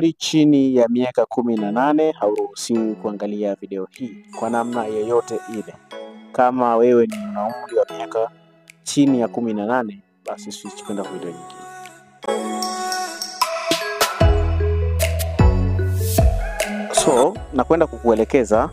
umri chini ya miaka kumi na nane hauruhusiwi kuangalia video hii kwa namna yoyote ile. Kama wewe ni una umri wa miaka chini ya kumi na nane basi switch kwenda video nyingine. So nakwenda kukuelekeza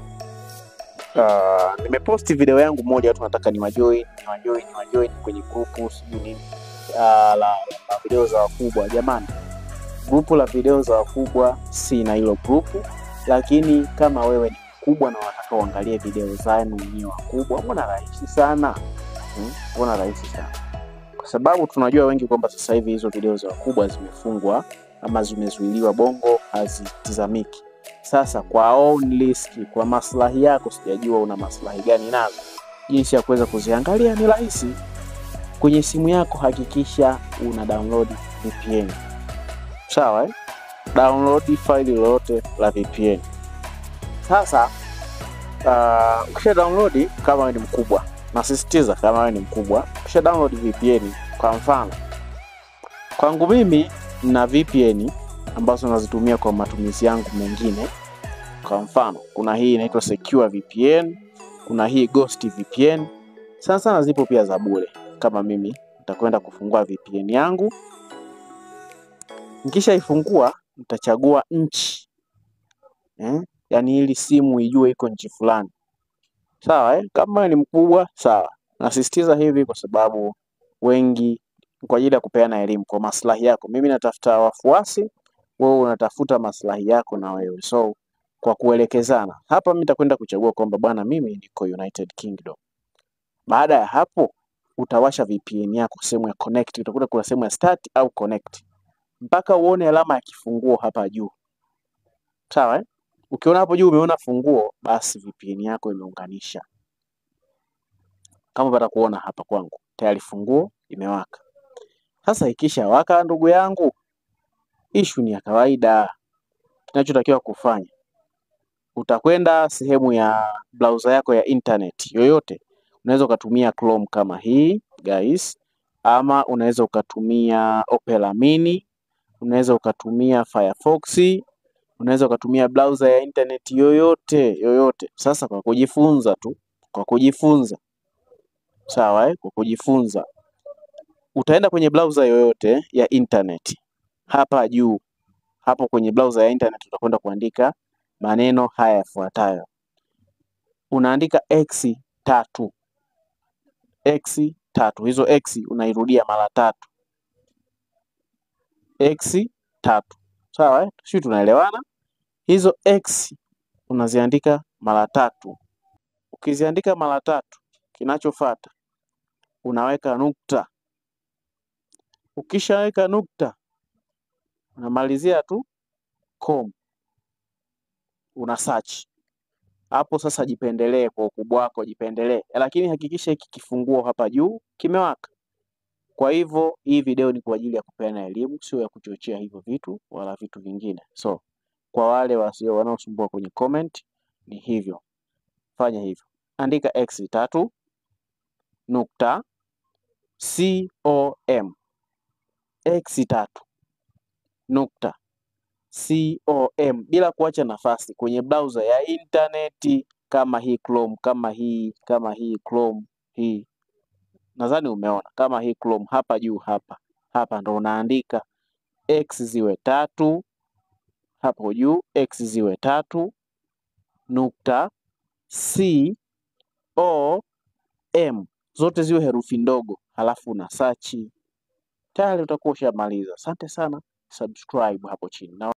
uh, nimeposti video yangu moja, watu nataka niwajoin niwajoin niwajoin kwenye grupu sijui nini uh, la, la video za wakubwa. Jamani, grupu la video za wakubwa si na hilo grupu, lakini kama wewe ni mkubwa na unataka uangalie video zenu wenyewe wakubwa, mbona rahisi sana hmm? Mbona rahisi sana kwa sababu tunajua wengi kwamba sasa hivi hizo video za wakubwa zimefungwa ama zimezuiliwa, bongo hazitizamiki. Sasa kwa own risk, kwa maslahi yako, sijajua una maslahi gani nazo, jinsi ya kuweza kuziangalia ni rahisi. Kwenye simu yako hakikisha una download VPN, sawa eh? Download faili lolote la VPN. Sasa uh, ukisha download, kama wewe ni mkubwa, nasisitiza kama wewe ni mkubwa, ukisha download VPN, kwa mfano kwangu mimi na VPN ambazo nazitumia kwa matumizi yangu mengine. Kwa mfano, kuna hii inaitwa Secure VPN, kuna hii Ghost VPN. Sana sana zipo pia za bure. Kama mimi nitakwenda kufungua VPN yangu, nikishaifungua nitachagua nchi eh? Yaani ili simu ijue iko nchi fulani, sawa eh? Kama ni mkubwa sawa. Nasisitiza hivi kwa sababu wengi, kwa ajili ya kupeana elimu kwa maslahi yako. Mimi natafuta wafuasi wewe unatafuta maslahi yako na wewe, so kwa kuelekezana hapa, mimi nitakwenda kuchagua kwamba bwana, mimi niko United Kingdom. Baada ya hapo, utawasha VPN yako sehemu ya connect, utakuta kuna sehemu ya start au connect mpaka uone alama ya kifunguo hapa juu, sawa eh? Ukiona hapo juu umeona funguo, basi VPN yako imeunganisha. Kama pata kuona hapa kwangu tayari funguo imewaka. Sasa ikisha waka, ndugu yangu Ishu ni ya kawaida. Kinachotakiwa kufanya, utakwenda sehemu ya browser yako ya internet yoyote. Unaweza ukatumia Chrome kama hii guys, ama unaweza ukatumia Opera Mini, unaweza ukatumia Firefox, unaweza ukatumia browser ya internet yoyote yoyote. Sasa kwa kujifunza tu, kwa kujifunza sawa, eh? Kwa kujifunza utaenda kwenye browser yoyote ya internet hapa juu hapo kwenye browser ya internet utakwenda kuandika maneno haya yafuatayo. Unaandika x tatu, x tatu. Hizo x unairudia mara tatu, x tatu, sawa eh? Sisi tunaelewana. Hizo x unaziandika mara tatu. Ukiziandika mara tatu, kinachofuata unaweka nukta. Ukishaweka nukta unamalizia tu com, una search hapo. Sasa jipendelee kwa ukubwa wako, jipendelee, lakini hakikisha hiki kifunguo hapa juu kimewaka. Kwa hivyo hii video ni kwa ajili ya kupeana elimu, sio ya kuchochea hivyo vitu wala vitu vingine. So kwa wale wasio wanaosumbua kwenye comment, ni hivyo, fanya hivyo, andika x tatu nukta com, x tatu nukta com bila kuacha nafasi kwenye browser ya intaneti kama hii Chrome, kama hii kama hii Chrome hii, nadhani umeona kama hii Chrome hapa juu hapa hapa ndo unaandika x ziwe tatu hapo juu, x ziwe tatu nukta com zote ziwe herufi ndogo, halafu una search tayari utakuwa ushamaliza. Asante sana, subscribe hapo chini na